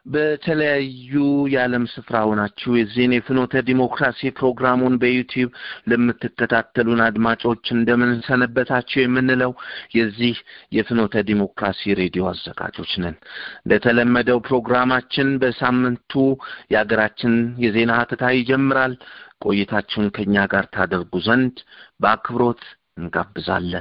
በተለያዩ የዓለም ስፍራ ሆናችሁ የዚህን የፍኖተ ዲሞክራሲ ፕሮግራሙን በዩቲዩብ ለምትከታተሉን አድማጮች እንደምን ሰነበታችሁ የምንለው የዚህ የፍኖተ ዲሞክራሲ ሬዲዮ አዘጋጆች ነን። እንደተለመደው ፕሮግራማችን በሳምንቱ የሀገራችን የዜና ሀተታ ይጀምራል። ቆይታችሁን ከእኛ ጋር ታደርጉ ዘንድ በአክብሮት እንጋብዛለን።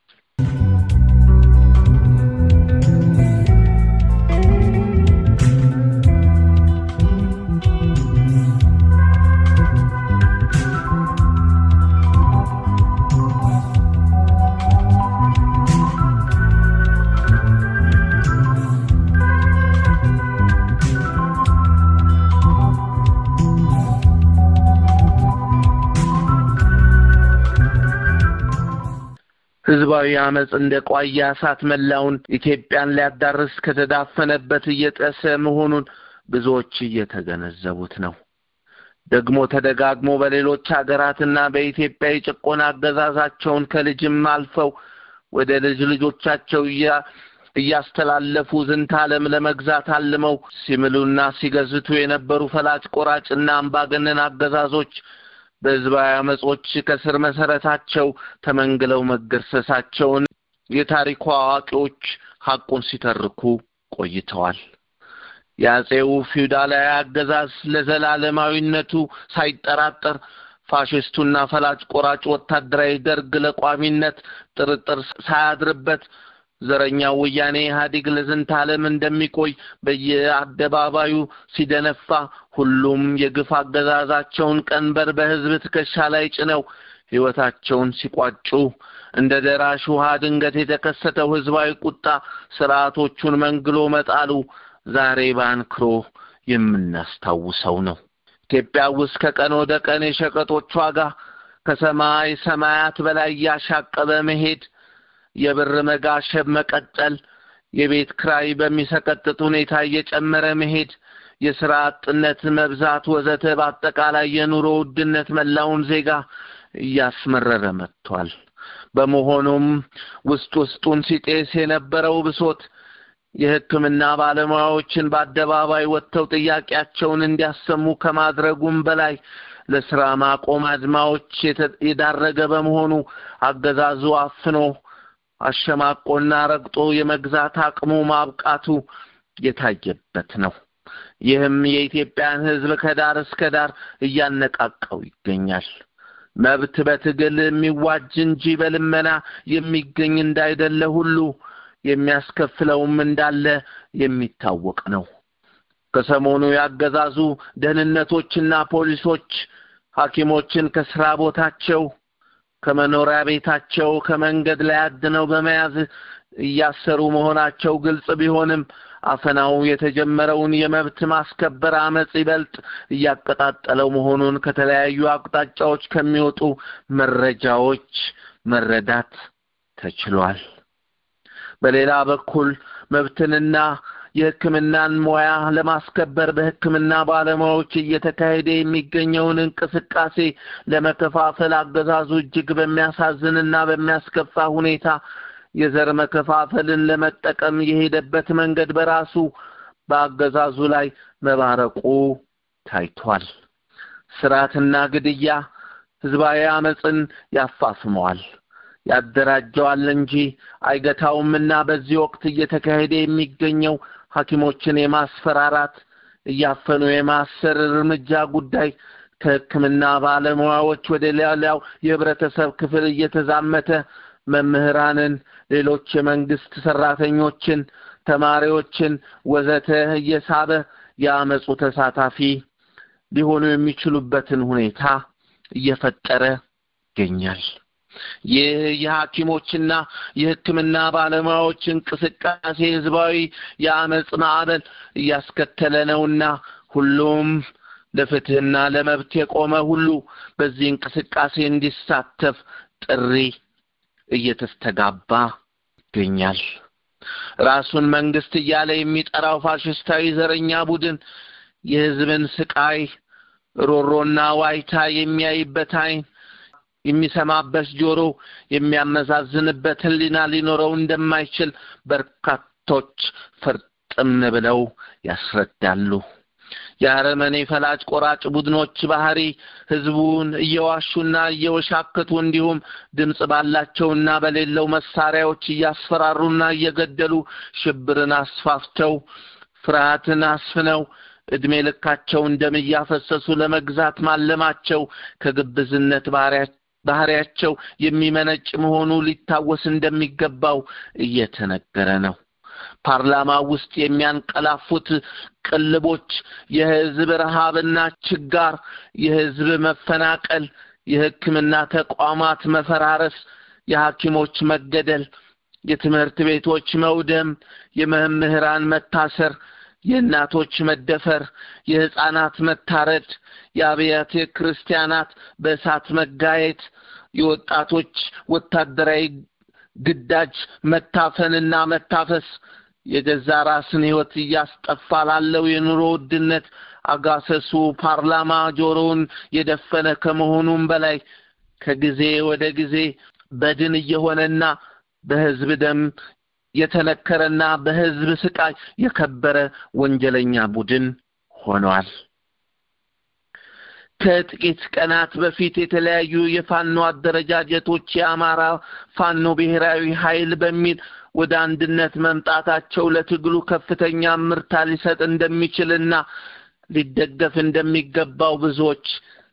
ህዝባዊ አመፅ እንደ ቋያ እሳት መላውን ኢትዮጵያን ሊያዳርስ ከተዳፈነበት እየጠሰ መሆኑን ብዙዎች እየተገነዘቡት ነው። ደግሞ ተደጋግሞ በሌሎች ሀገራትና በኢትዮጵያ የጭቆና አገዛዛቸውን ከልጅም አልፈው ወደ ልጅ ልጆቻቸው እያስተላለፉ ዝንተ ዓለም ለመግዛት አልመው ሲምሉና ሲገዝቱ የነበሩ ፈላጭ ቆራጭና አምባገነን አገዛዞች በህዝባዊ አመጾች ከስር መሰረታቸው ተመንግለው መገርሰሳቸውን የታሪኩ አዋቂዎች ሐቁን ሲተርኩ ቆይተዋል። የአጼው ፊውዳላዊ አገዛዝ ለዘላለማዊነቱ ሳይጠራጠር ፋሽስቱና ፈላጭ ቆራጭ ወታደራዊ ደርግ ለቋሚነት ጥርጥር ሳያድርበት ዘረኛው ወያኔ ኢህአዴግ ለዝንተ ዓለም እንደሚቆይ በየአደባባዩ ሲደነፋ ሁሉም የግፍ አገዛዛቸውን ቀንበር በህዝብ ትከሻ ላይ ጭነው ህይወታቸውን ሲቋጩ እንደ ደራሽ ውሃ ድንገት የተከሰተው ህዝባዊ ቁጣ ስርዓቶቹን መንግሎ መጣሉ ዛሬ በአንክሮ የምናስታውሰው ነው። ኢትዮጵያ ውስጥ ከቀን ወደ ቀን የሸቀጦች ዋጋ ከሰማይ ሰማያት በላይ እያሻቀበ መሄድ የብር መጋሸብ መቀጠል፣ የቤት ክራይ በሚሰቀጥጥ ሁኔታ እየጨመረ መሄድ፣ የስራ አጥነት መብዛት ወዘተ በአጠቃላይ የኑሮ ውድነት መላውን ዜጋ እያስመረረ መጥቷል። በመሆኑም ውስጥ ውስጡን ሲጤስ የነበረው ብሶት የሕክምና ባለሙያዎችን በአደባባይ ወጥተው ጥያቄያቸውን እንዲያሰሙ ከማድረጉም በላይ ለስራ ማቆም አድማዎች የዳረገ በመሆኑ አገዛዙ አፍኖ አሸማቆና ረግጦ የመግዛት አቅሙ ማብቃቱ የታየበት ነው። ይህም የኢትዮጵያን ሕዝብ ከዳር እስከ ዳር እያነቃቀው ይገኛል። መብት በትግል የሚዋጅ እንጂ በልመና የሚገኝ እንዳይደለ ሁሉ የሚያስከፍለውም እንዳለ የሚታወቅ ነው። ከሰሞኑ ያገዛዙ ደህንነቶችና ፖሊሶች ሐኪሞችን ከስራ ቦታቸው ከመኖሪያ ቤታቸው ከመንገድ ላይ አድነው በመያዝ እያሰሩ መሆናቸው ግልጽ ቢሆንም አፈናው የተጀመረውን የመብት ማስከበር አመጽ ይበልጥ እያቀጣጠለው መሆኑን ከተለያዩ አቅጣጫዎች ከሚወጡ መረጃዎች መረዳት ተችሏል። በሌላ በኩል መብትንና የሕክምናን ሙያ ለማስከበር በሕክምና ባለሙያዎች እየተካሄደ የሚገኘውን እንቅስቃሴ ለመከፋፈል አገዛዙ እጅግ በሚያሳዝንና በሚያስከፋ ሁኔታ የዘር መከፋፈልን ለመጠቀም የሄደበት መንገድ በራሱ በአገዛዙ ላይ መባረቁ ታይቷል። ስርዓትና ግድያ ህዝባዊ አመፅን ያፋፍመዋል፣ ያደራጀዋል እንጂ አይገታውምና በዚህ ወቅት እየተካሄደ የሚገኘው ሐኪሞችን የማስፈራራት እያፈኑ የማሰር እርምጃ ጉዳይ ከሕክምና ባለሙያዎች ወደ ሌላው የህብረተሰብ ክፍል እየተዛመተ መምህራንን፣ ሌሎች የመንግስት ሰራተኞችን፣ ተማሪዎችን ወዘተ እየሳበ የአመፁ ተሳታፊ ሊሆኑ የሚችሉበትን ሁኔታ እየፈጠረ ይገኛል። ይህ የሐኪሞችና የሕክምና ባለሙያዎች እንቅስቃሴ ህዝባዊ የአመፅ ማዕበል እያስከተለ ነውና ሁሉም ለፍትህና ለመብት የቆመ ሁሉ በዚህ እንቅስቃሴ እንዲሳተፍ ጥሪ እየተስተጋባ ይገኛል። ራሱን መንግስት እያለ የሚጠራው ፋሽስታዊ ዘረኛ ቡድን የህዝብን ስቃይ ሮሮና ዋይታ የሚያይበት አይን የሚሰማበት ጆሮ የሚያመዛዝንበት ህሊና ሊኖረው እንደማይችል በርካቶች ፈርጥ ግጥም ብለው ያስረዳሉ። የአረመኔ ፈላጭ ቆራጭ ቡድኖች ባህሪ ህዝቡን እየዋሹና እየወሻከቱ እንዲሁም ድምፅ ባላቸውና በሌለው መሳሪያዎች እያስፈራሩና እየገደሉ ሽብርን አስፋፍተው ፍርሃትን አስፍነው ዕድሜ ልካቸውን ደም እያፈሰሱ ለመግዛት ማለማቸው ከግብዝነት ባህሪያቸው የሚመነጭ መሆኑ ሊታወስ እንደሚገባው እየተነገረ ነው። ፓርላማ ውስጥ የሚያንቀላፉት ቅልቦች የህዝብ ረሃብና ችጋር፣ የህዝብ መፈናቀል፣ የሕክምና ተቋማት መፈራረስ፣ የሐኪሞች መገደል፣ የትምህርት ቤቶች መውደም፣ የመምህራን መታሰር፣ የእናቶች መደፈር፣ የሕፃናት መታረድ፣ የአብያተ ክርስቲያናት በእሳት መጋየት፣ የወጣቶች ወታደራዊ ግዳጅ መታፈንና መታፈስ የገዛ ራስን ህይወት እያስጠፋ ላለው የኑሮ ውድነት አጋሰሱ ፓርላማ ጆሮውን የደፈነ ከመሆኑም በላይ ከጊዜ ወደ ጊዜ በድን እየሆነና በህዝብ ደም የተነከረና በህዝብ ስቃይ የከበረ ወንጀለኛ ቡድን ሆኗል። ከጥቂት ቀናት በፊት የተለያዩ የፋኖ አደረጃጀቶች የአማራ ፋኖ ብሔራዊ ኃይል በሚል ወደ አንድነት መምጣታቸው ለትግሉ ከፍተኛ ምርታ ሊሰጥ እንደሚችልና ሊደገፍ እንደሚገባው ብዙዎች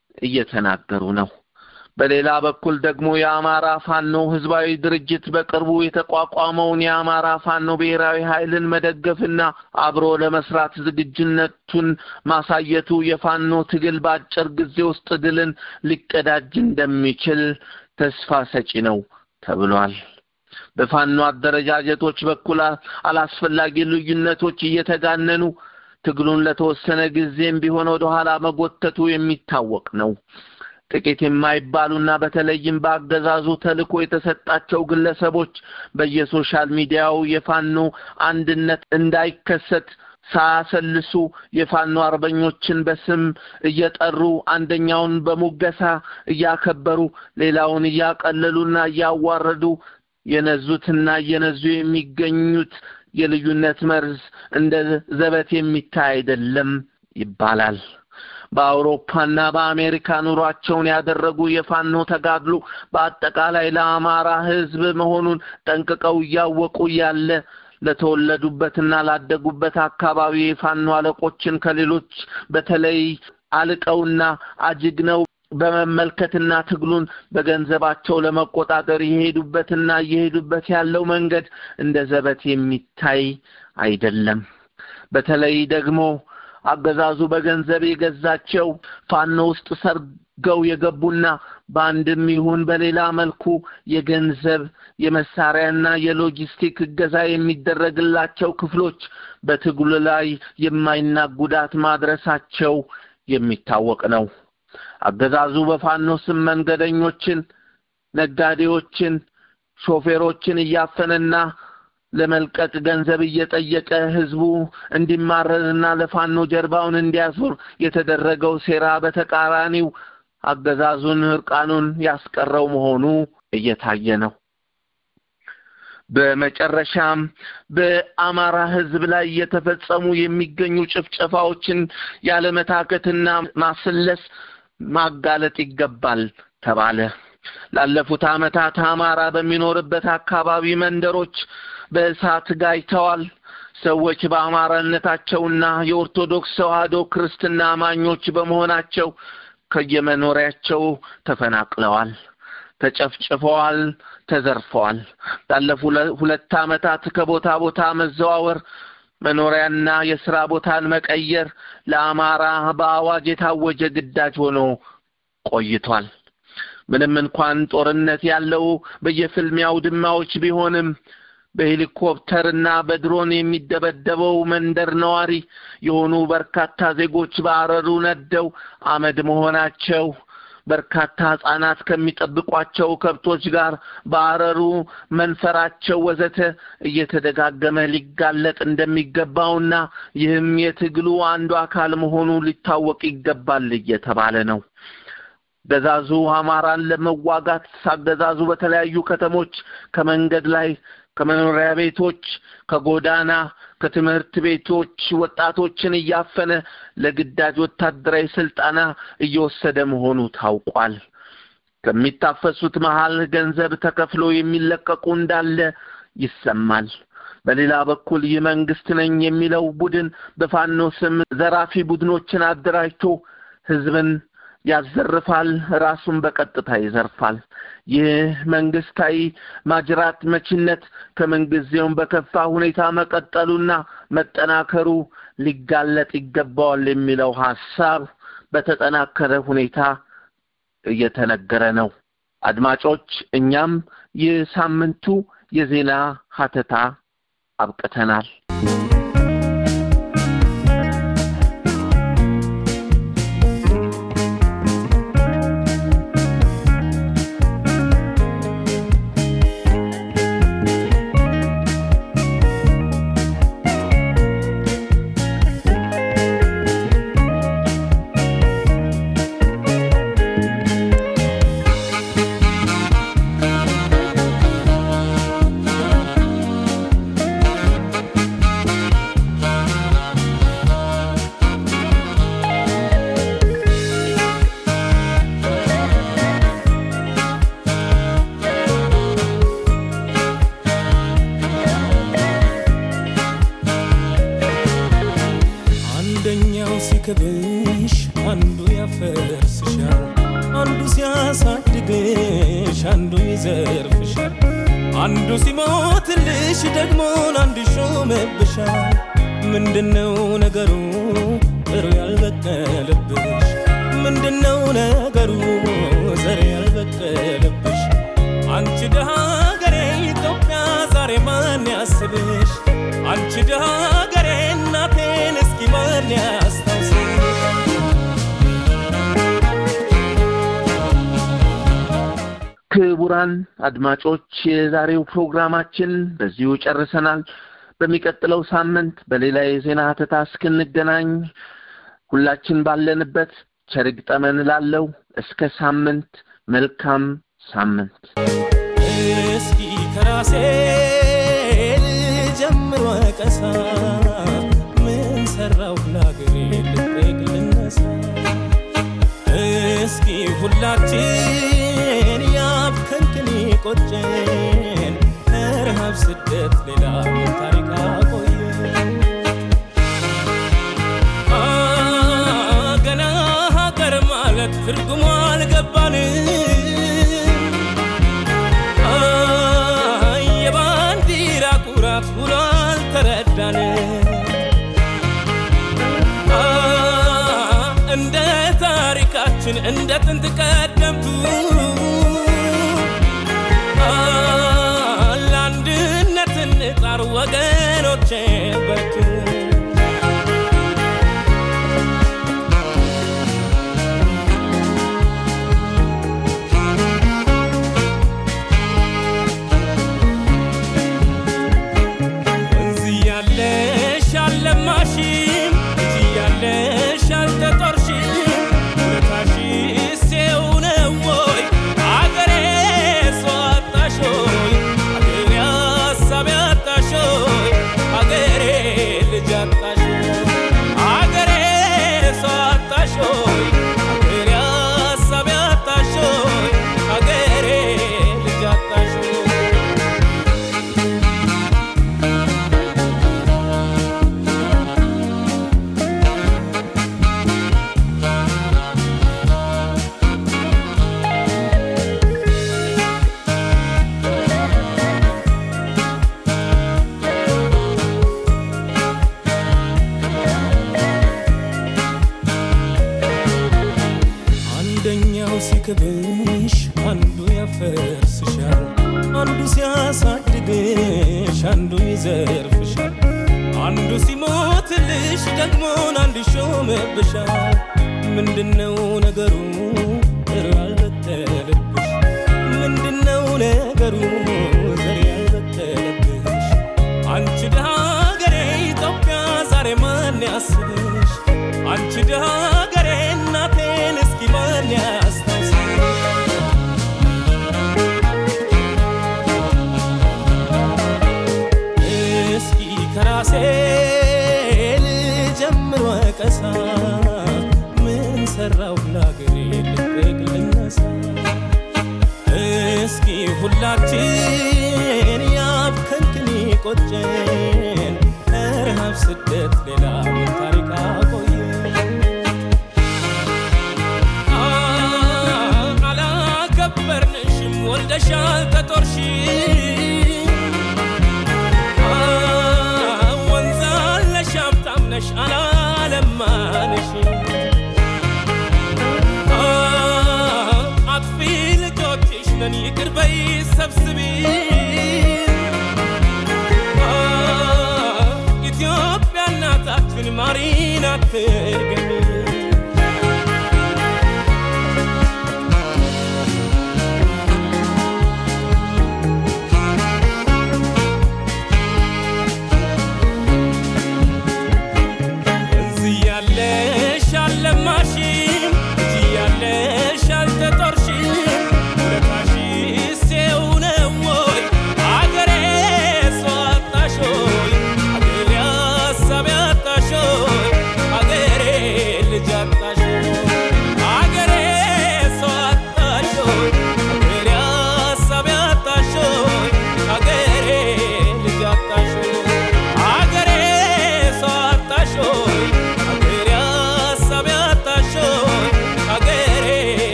እየተናገሩ ነው። በሌላ በኩል ደግሞ የአማራ ፋኖ ህዝባዊ ድርጅት በቅርቡ የተቋቋመውን የአማራ ፋኖ ብሔራዊ ኃይልን መደገፍና አብሮ ለመስራት ዝግጁነቱን ማሳየቱ የፋኖ ትግል በአጭር ጊዜ ውስጥ ድልን ሊቀዳጅ እንደሚችል ተስፋ ሰጪ ነው ተብሏል። በፋኖ አደረጃጀቶች በኩል አላስፈላጊ ልዩነቶች እየተጋነኑ ትግሉን ለተወሰነ ጊዜም ቢሆን ወደ ኋላ መጎተቱ የሚታወቅ ነው። ጥቂት የማይባሉና በተለይም በአገዛዙ ተልእኮ የተሰጣቸው ግለሰቦች በየሶሻል ሚዲያው የፋኖ አንድነት እንዳይከሰት ሳያሰልሱ የፋኖ አርበኞችን በስም እየጠሩ አንደኛውን በሙገሳ እያከበሩ ሌላውን እያቀለሉና እያዋረዱ የነዙትና እየነዙ የሚገኙት የልዩነት መርዝ እንደ ዘበት የሚታይ አይደለም ይባላል። በአውሮፓና በአሜሪካ ኑሯቸውን ያደረጉ የፋኖ ተጋድሎ በአጠቃላይ ለአማራ ሕዝብ መሆኑን ጠንቅቀው እያወቁ ያለ ለተወለዱበትና ላደጉበት አካባቢ የፋኖ አለቆችን ከሌሎች በተለይ አልቀውና አጅግነው በመመልከትና ትግሉን በገንዘባቸው ለመቆጣጠር የሄዱበትና እየሄዱበት ያለው መንገድ እንደ ዘበት የሚታይ አይደለም። በተለይ ደግሞ አገዛዙ በገንዘብ የገዛቸው ፋኖ ውስጥ ሰርገው የገቡና በአንድም ይሁን በሌላ መልኩ የገንዘብ የመሳሪያና የሎጂስቲክ እገዛ የሚደረግላቸው ክፍሎች በትግሉ ላይ የማይናቅ ጉዳት ማድረሳቸው የሚታወቅ ነው። አገዛዙ በፋኖ ስም መንገደኞችን፣ ነጋዴዎችን፣ ሾፌሮችን እያፈነና ለመልቀቅ ገንዘብ እየጠየቀ ህዝቡ እንዲማረርና ለፋኖ ጀርባውን እንዲያዞር የተደረገው ሴራ በተቃራኒው አገዛዙን እርቃኑን ያስቀረው መሆኑ እየታየ ነው። በመጨረሻም በአማራ ህዝብ ላይ እየተፈጸሙ የሚገኙ ጭፍጨፋዎችን ያለመታከትና ማስለስ ማጋለጥ ይገባል ተባለ። ላለፉት ዓመታት አማራ በሚኖርበት አካባቢ መንደሮች በእሳት ጋይተዋል። ሰዎች በአማራነታቸውና የኦርቶዶክስ ተዋህዶ ክርስትና አማኞች በመሆናቸው ከየመኖሪያቸው ተፈናቅለዋል፣ ተጨፍጭፈዋል፣ ተዘርፈዋል። ላለፉ ሁለት ዓመታት ከቦታ ቦታ መዘዋወር መኖሪያና የስራ ቦታን መቀየር ለአማራ በአዋጅ የታወጀ ግዳጅ ሆኖ ቆይቷል። ምንም እንኳን ጦርነት ያለው በየፍልሚያው ድማዎች ቢሆንም በሄሊኮፕተርና በድሮን የሚደበደበው መንደር ነዋሪ የሆኑ በርካታ ዜጎች በአረሩ ነደው አመድ መሆናቸው በርካታ ህጻናት ከሚጠብቋቸው ከብቶች ጋር በአረሩ መንፈራቸው ወዘተ እየተደጋገመ ሊጋለጥ እንደሚገባውና ይህም የትግሉ አንዱ አካል መሆኑ ሊታወቅ ይገባል እየተባለ ነው። አገዛዙ አማራን ለመዋጋት አገዛዙ በተለያዩ ከተሞች ከመንገድ ላይ ከመኖሪያ ቤቶች፣ ከጎዳና፣ ከትምህርት ቤቶች ወጣቶችን እያፈነ ለግዳጅ ወታደራዊ ስልጠና እየወሰደ መሆኑ ታውቋል። ከሚታፈሱት መሃል ገንዘብ ተከፍሎ የሚለቀቁ እንዳለ ይሰማል። በሌላ በኩል ይህ መንግስት ነኝ የሚለው ቡድን በፋኖ ስም ዘራፊ ቡድኖችን አደራጅቶ ህዝብን ያዘርፋል፣ ራሱን በቀጥታ ይዘርፋል። ይህ መንግስታዊ ማጅራት መቺነት ከምንጊዜውም በከፋ ሁኔታ መቀጠሉና መጠናከሩ ሊጋለጥ ይገባዋል የሚለው ሀሳብ በተጠናከረ ሁኔታ እየተነገረ ነው። አድማጮች፣ እኛም የሳምንቱ የዜና ሀተታ አብቅተናል። አንደኛው ሲክብሽ አንዱ ያፈርስሻል፣ አንዱ ሲያሳድግሽ አንዱ ይዘርፍሻል፣ አንዱ ሲሞትልሽ ደግሞ አንዱ ይሾምብሻል። ምንድነው ነገሩ ጥሩ ያልበቀለብሽ? ምንድነው ነገሩ ዘር ያልበቀለብሽ? አንቺ ደሃ ሀገሬ ኢትዮጵያ ዛሬ ማን ያስብሽ? አንቺ ደሃ ሀገሬ እናቴን እስኪ ማን ያስታውስሽ? ክቡራን አድማጮች የዛሬው ፕሮግራማችን በዚሁ ጨርሰናል። በሚቀጥለው ሳምንት በሌላ የዜና ሀተታ እስክንገናኝ ሁላችን ባለንበት ቸር ይግጠመን እላለሁ። እስከ ሳምንት፣ መልካም ሳምንት። እስኪ ከራሴ ልጀምር ወቀሳ ምን ሰራው ለአገሬ ልጠይቅ ልነሳ እስኪ ሁላችን ያብከንክን ቆጨን ረሃብ ስደት ሌላ ምን ታሪክ አቆየን አ ገና ሀገር ማለት ትርጉሙ አልገባንም አይ የባንዲራ ኩራት ውሎ አልተረዳንም አ እንደ ታሪካችን እንደ ጥንት ቀደምቱ አ ለአንድነት እንጣር ወገኖቼ በርቱ ወንዝ እያለሽ አልለማሽም ልጅ እያለሽ አልተጦርሽም ውለታሽስ ይኸው ነው ወይ አገሬ ሰው አጣሽ ሆይ አገሬ ሀሳብ ያጣሽ ሆይ አገሬ ልጅ አጣሽ ሆይ አገሬ ሰው አጣሽ ሆይ አገሬ ሀሳብ ያጣሽ ሆይ አገሬ ልጅ አጣሽ ሆይ አንደኛው ሲክብሽ አንዱ ያፈርስሻል፣ አንዱ ሲያሳድግሽ አንዱ ይዘርፍሻል፣ አንዱ ሲሞትልሽ ደግሞ አንዱ ይሾምብሻል። ምንድነው ነገሩ ዘር ያልበቀለብሽ? ምንድነው ነገሩ ዘር ያልበቀለብሽ? አንቺ ደሃ ሀገሬ ኢትዮጵያ ዛሬ ማን ያስብሽ? አንቺ ደሃ ሀገሬ እናቴን እስኪ ማን ያስታውስሽ? ከራሴ ልጀምር ወቀሳ ምን ሰራው ለአገሬ ልቅቅ ልነሳ እስኪ ሁላችን ያብከንክን ቆጨን ረሃብ ስደት ሌላ ምን ታሪክ አቆየን አላከበርንሽም ወልደሻል ተጦርሽ ወንዛለሽ ሀብታምነሽ አላለማንሽ አጥፊ ልጆችሽ ነን ይቅር በይ ሰብስቢ ኢትዮጵያ እናታችን ማሪን አትርገን